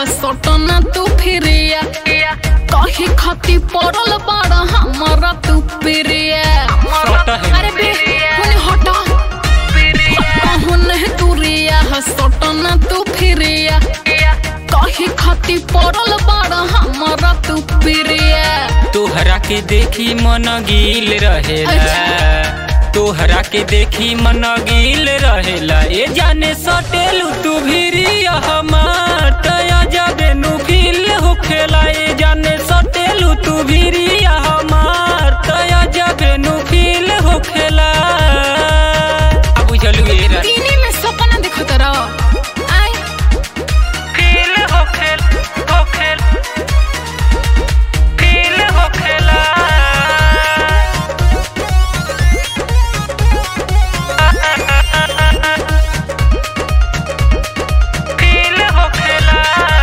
हसटना तू फिरिया कही खती पड़ल बाड़ा हमारा तू प्रिया सट है। अरे बे हुने हटा हटा हुने तुरिया हसटना तू फिरिया कही खती पड़ल बाड़ा हमारा तू प्रिया तोहरा के देखी मन गील रहेला अच्छा। तोहरा के देखी मन गील रहेला ए जाने सटेलू तू भिरिया हमार तया जाबे नु फील होखेला ए जाने सटेलू तू भिरिया हमार तया जाबे नु फील होखेला अब बुझलू ए रा दीनी में सपना देखत रह आई फील होखेल होखेल फील होखेला फील होखेला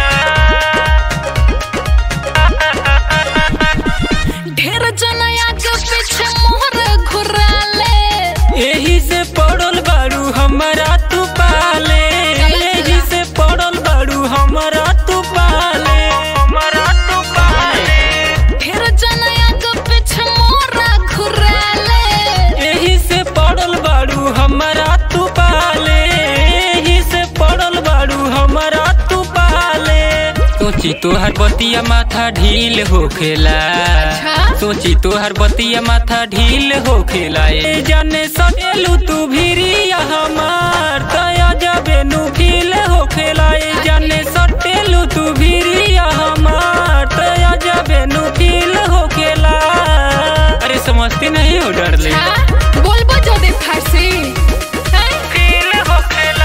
ढेर जना आगे पीछे मोहर घुराले एही से पड़ल बाड़ू हमारा तू पाले एही से पड़ल बाड़ू हमारा तू पाले हमारा तू पाले ढेर जना आगे पीछे मोहर घुराले एही से पड़ल बाड़ू हमारा तू पाले एही से पड़ल बाड़ू हमारा तू पाले सोची तोहर बतिया माथा ढील होखेला अच्छा। सोची तोहर बतिया माथा ढील होखेला ए जाने सटेलू तू भिरिया हमार तया जबे नु फील होखेला ए जाने सटेलू तू भिरिया हमार तया जबे नु फील होखेला अरे समझती नहीं हो डरले हाँ? बोलबो जदे फारसी हैं? फील होखेला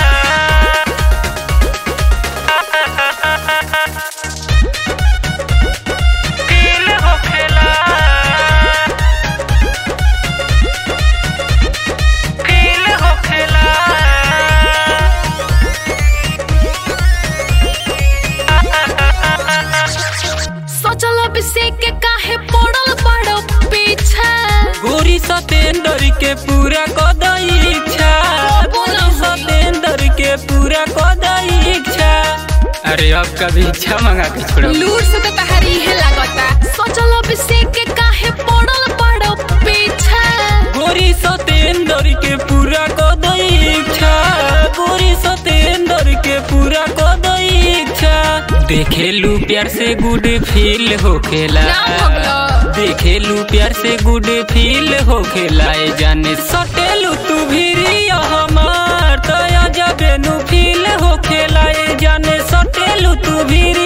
फील होखेला फील होखेला सोचल अभिषेक के काहे पड़ल बड़ो पीछा गोरी सतेंदर के पूरा कदई इच्छा गोरी सतेंदर के पूरा कदई इच्छा अरे अब कभी इच्छा मंगा के छोड़ो लूर से तो तहारी है लागता सोचल अभिषेक के काहे पड़ल बड़ो पीछा गोरी सतेंदर के पूरा कदई इच्छा गोरी सतेंदर के पूरा कदई इच्छा देखेलू प्यार से गुड फील होखेला नाम भगलो। देखेलू प्यार से गुड फील होखेला ए जाने सटेलू तू भिरिया हमार तया जबे नु फील होखेला ए जाने सटेलू तू भिरी